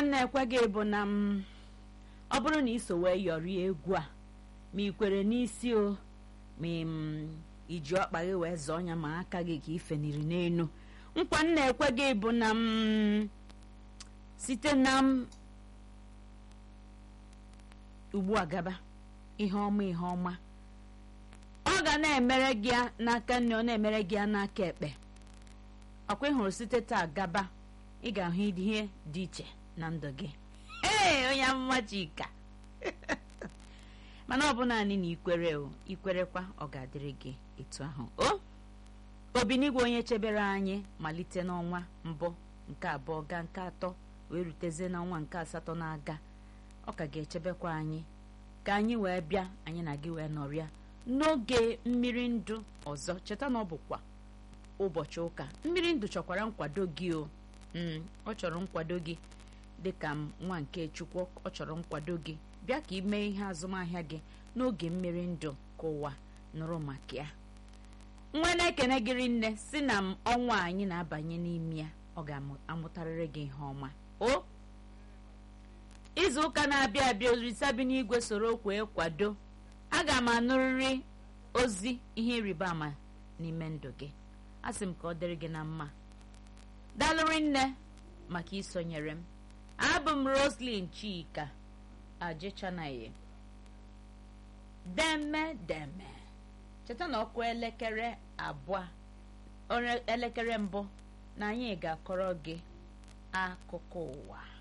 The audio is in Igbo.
nna ekwe gị bụ na m ọ bụrụ na iso wee yọrie egwu a ma ị kwere n'isi o ma m iji ọkpa gị wee zọọ ya ma aka gị ka ifeniri n'elu nkwa nna ekwe gị bụ na m site na m ugbu a gaba ihe ọma ihe ọma ọ ga na-emere gị n'aka nne ọ na-emere gị n'aka ekpe ọkwa ị hụrụ site taa gaba ị ga-ahụ ihe dị iche na ndụ gị ee onye amụma Chika mana ọ bụ naanị na ikwere o ikwerekwa ọ ga-adịrị gị etu ahụ o obinigwe onye chebere anyị malite n'ọnwa mbụ nke abụọ gaa nke atọ wee rutezie n'ọnwa nke asatọ na-aga ọ ka ga-echebekwa anyị ka anyị wee bịa anyị na gị wee nọrịa n'oge mmiri ndụ ọzọ cheta na ọ bụkwa ụbọchị ụka mmiri ndụ chọkwara nkwado gị o ọ chọrọ nkwado gị dịka m nwa nke chukwu ọ chọrọ nkwado gị bịa ka ị mee ihe azụmahịa gị n'oge mmiri ndụ ka ụwa nụrụ maka ya nwa na-ekene gịrị nne si na m ọnwa anyị na-abanye n'ime ya ọ ga-amụtarịrị gị ihe ọma o izu ụka na-abịa abịa orisa bi n'igwe soro kwee kwado aga m anụrịrị ozi ihe ịrịba ama n'ime ndụ gị asị m ka ọ dịrị gị na mma dalụrị nne maka isonyere m abụ m Roslyn Chika ajechanaghị deme deme cheta na ọkụ elekere abụọ elekere mbụ na anyị ga-akọrọ gị akụkọ ụwa